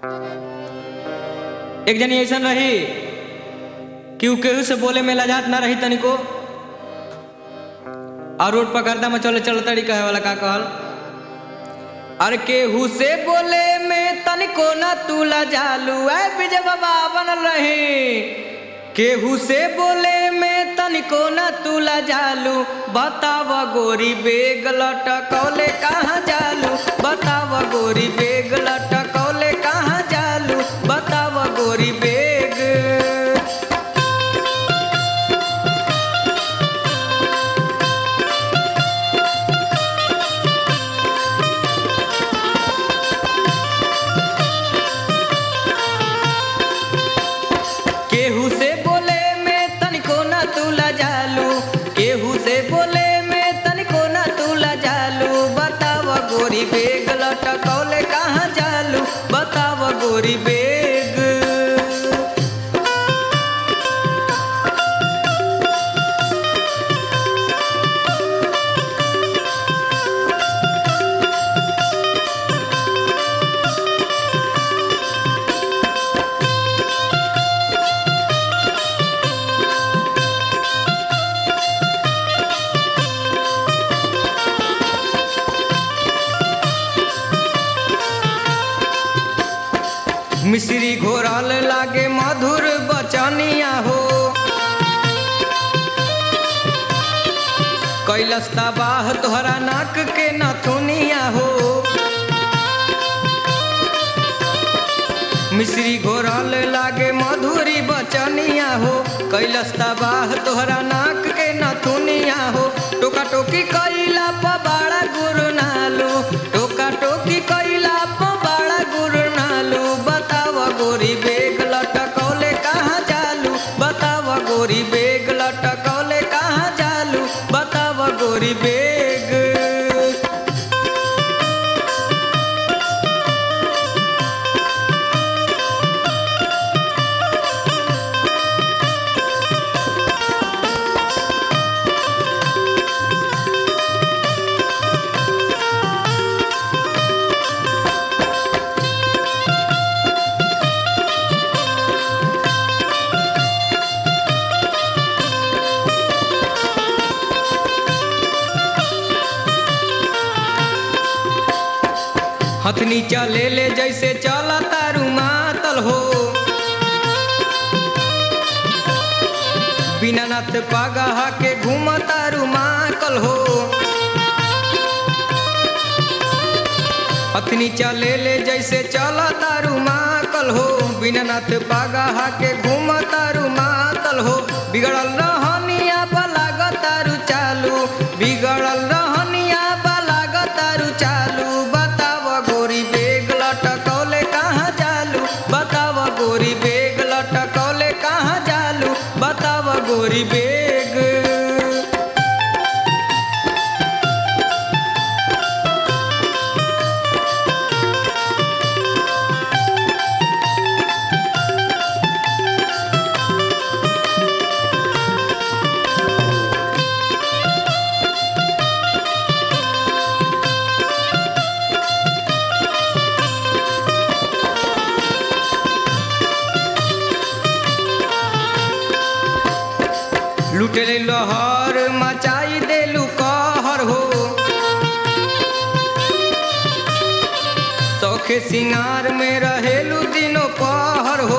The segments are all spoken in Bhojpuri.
एक जनी ऐसन रही कि उ केहू से बोले में लजात ना रही तनिको और रोड पर गर्दा में चले चल तड़ी कहे वाला का कहल अरे केहू से बोले में तनिको ना तू लजालू ऐ विजय बाबा बनल रही केहू से बोले में तनिको ना तू लजालू बताव गोरी बेग लटकौले कहाँ जालू बताव गोरी बेग लटकौले कहाँ जालू बताव गोरी बेग केहू से बोले में तनिको ना तू लजालू केहू से बोले में तनिको ना तू लजालू बताव गोरी बेग लटकौले कहाँ जालू बताव गोरी बेग मिश्री घोरल लागे मधुर बचनिया हो कैलस तबाह तोहरा नाक के नथुनिया हो मिश्री घोरल लागे मधुरी बचनिया हो कैलस तबाह तोहरा नाक के नथुनिया हो टोका टोकी कैला प बड़ा गुरु नालू टोका टोकी कैला प बड़ा गुरु नालू बताव गोरी बेग लटकौले कहाँ जालू बताव गोरी बेग लटकौले कहाँ जालू बताव गोरी बेग हथनी चले ले जैसे चला तारू मातल हो बिना नाथ पागा के घूम तारू माकल हो हथनी चले ले जैसे चला तारू माकल हो बिना नाथ पागा के घूम तारू मातल हो बिगड़ल रहनिया पलाग तारू चालू बिगड़ल रहनिया पलाग तारू चालू बताव गोरी बेग लटकौले कहाँ जालू बताव गोरी बेग लटकौले कहाँ जालू बताव गोरी बेग लुटेले लहर मचाई देलू कहर हो सौखे सिंगार में रहेलू दिनों पहर हो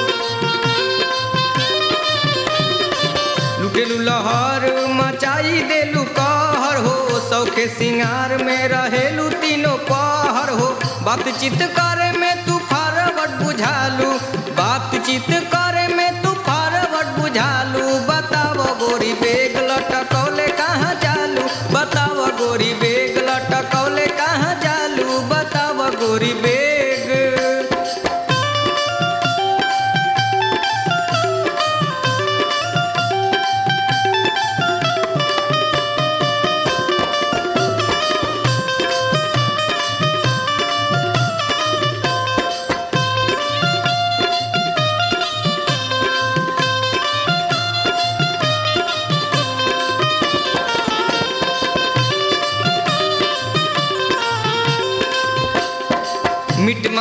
लुटेलू लहर मचाई देलू कहर हो सौखे सिंगार में रहेलू तीनों पहर हो बातचीत करे में तू फरवट बुझालू बातचीत करे में तू फरवट बुझालू बताव गोरी बेग लटकौले कहाँ जालू बताव गोरी बेग लटकौले कहाँ जालू बताव गोरी बेग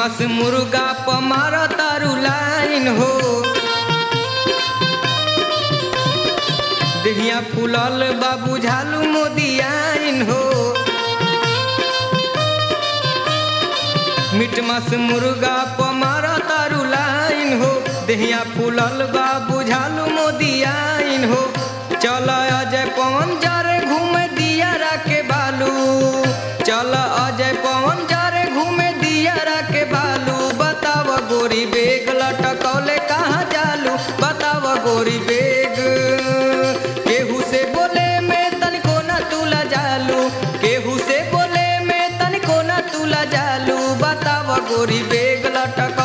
मास मुर्गा पमार तारू लाइन हो देहिया फूलल बा बुझालू मोदियाइन हो मीट मास मुर्गा पमार तारू लाइन हो देहिया फूलल बा बुझालू मोदियाइन हो चल अजय पवन जरे घूमे दिया के बालू चल अजय पवन जरे घूमे दिया के बालू बताव गोरी बेग लटकौले कहाँ जालू बताव गोरी बेग केहू से बोले में तनिको न तुला जालू केहू से बोले में तनिको न तुला जालू बताव गोरी बेग लटक